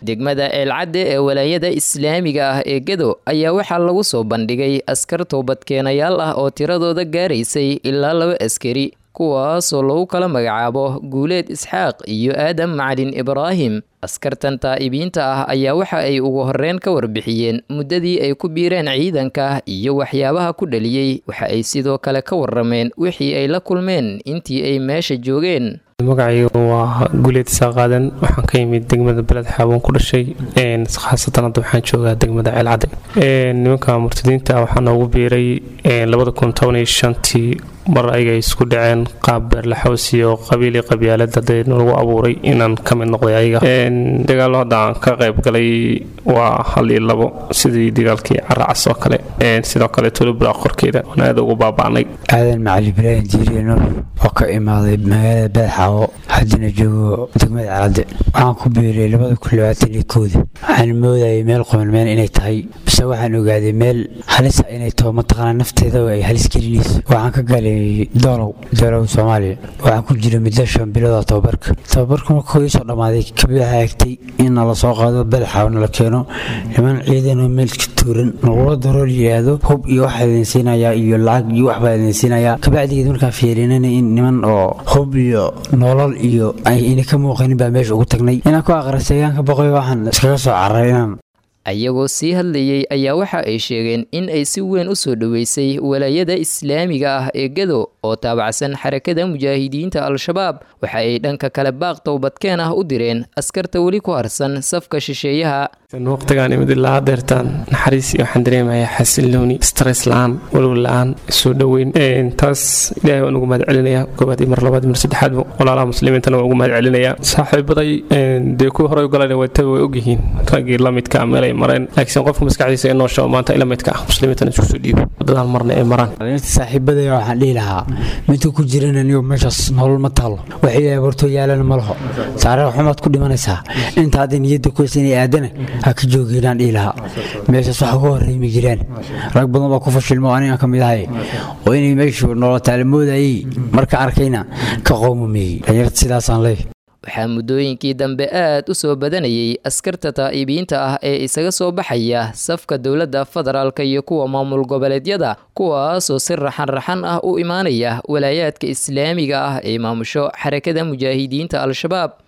degmada eelcadde ee walaayada islaamiga ah ee gedo ayaa waxaa lagu soo bandhigay askar toobadkeenayaal ah oo tiradooda gaaraysay ilaa laba askari kuwaasoo lagu kala magacaabo guuleed isxaaq iyo aadam macalin ibraahim askartan taa'ibiinta ah ayaa waxa ay ugu horreyn ka warbixiyeen muddadii ay ku biireen ciidanka iyo waxyaabaha ku dhaliyey waxa ay sidoo kale ka warrameen wixii ay la kulmeen intii ay meesha joogeen magacaygu waa guuleed isaaqaadan waxaan ka yimid degmada beled xaabon ku dhashay khaasatan hadda waxaan joogaa degmada ceelcadde nimanka murtadiinta waxaa noogu biiray tii mar ayaga isku dhaceen qaab beerlaxoos iyo qabiili qabyaalad hadee lagu abuuray inaan ka mid noqday ayaga dagaalo hadda aan ka qayb galay waa hal iyo labo sidii dagaalkii caracas oo kale sidoo kale tulubra qorkeeda oon aada ugu baaba'nay aadan macali ibraahim jiiriye nuur oo ka imaaday magaalada beedxaawo haddana joogo degmada caladde waxaan ku biiray labada kun labaatan iyo kooda waxaan moodayay meel qomanmeen inay tahay bise waxaan ogaaday meel halisa inay taho mataqaanaa nafteeda ay halis gelinayso waxaan ka galay doolow doolow soomaaliya waxaan ku jira muddo shan bilooda tababarka tababarka markuu iisoo dhammaaday kabid waxaa egtay in nala soo qaado beelxaawo nala keeno niman ciidanoo meelka tuuran nagula darool yidhaahdo hub iyo waxaa idin siinayaa iyo lacag iyo waxbaa idin siinayaa kabacdigeed markaan fiirinana in niman oo hub iyo nolol iyo ayna ka muuqanin baa meesha ugu tagnay inaan ku aqristayaan ka boqoy waxaan iskaga soo cararay inaan ayagoo sii hadlayey ayaa waxa ay sheegeen in ay si weyn u soo dhoweysay walaayada islaamiga ah ee gedo oo taabacsan xarakada mujaahidiinta al-shabaab waxa ay dhanka kale baaq towbadkeen ah u direen askarta weli ku harsan safka shisheeyaha waqtigaan imid ilaa hadeertaan naxariis iyo waxaan dareemayaa xasilooni stress la-aan walwal la-aan soo dhoweyn taas ilaahay waan ugu mahad celinayaa koobaad iyo mar labaad mar saddexaadba walaalaha muslimiintana waan ugu mahad celinayaa saaxiibaday dee kuwii horey galan wataba way ogyihiin raggii lamidka meelay mareen laakiin qofka maskaxdiisa ee noosha maanta ila midka ah muslimiintana isku soo dhiibo wadadaan marna ay maraan saaxiibadaya waxaan dhihi lahaa midka ku jirana niyo meeshaas nolol ma taalo waxay abortoo yaalana ma laho taariikh xumaad ku dhimanaysaa inta hadday niyadda ku haysa inay aadana ha ka joogeenaan dhihi lahaa meeshaas waxa uga horreeyma jiraan rag badan baa ku fashilmo anigaan ka mid ahay oo inay meeshu nolotaala moodayay marka arkayna ka qowmameeyey dhalinyarta sidaasaan leeyahay waxaa muddooyinkii dambe aad u soo badanayay askarta taa'ibiinta ah ee isaga soo baxaya safka dowladda federaalka iyo kuwa maamul goboleedyada kuwaasoo si raxan-raxan ah u imaanaya walaayaadka islaamiga ah ee maamusho xarakada mujaahidiinta al-shabaab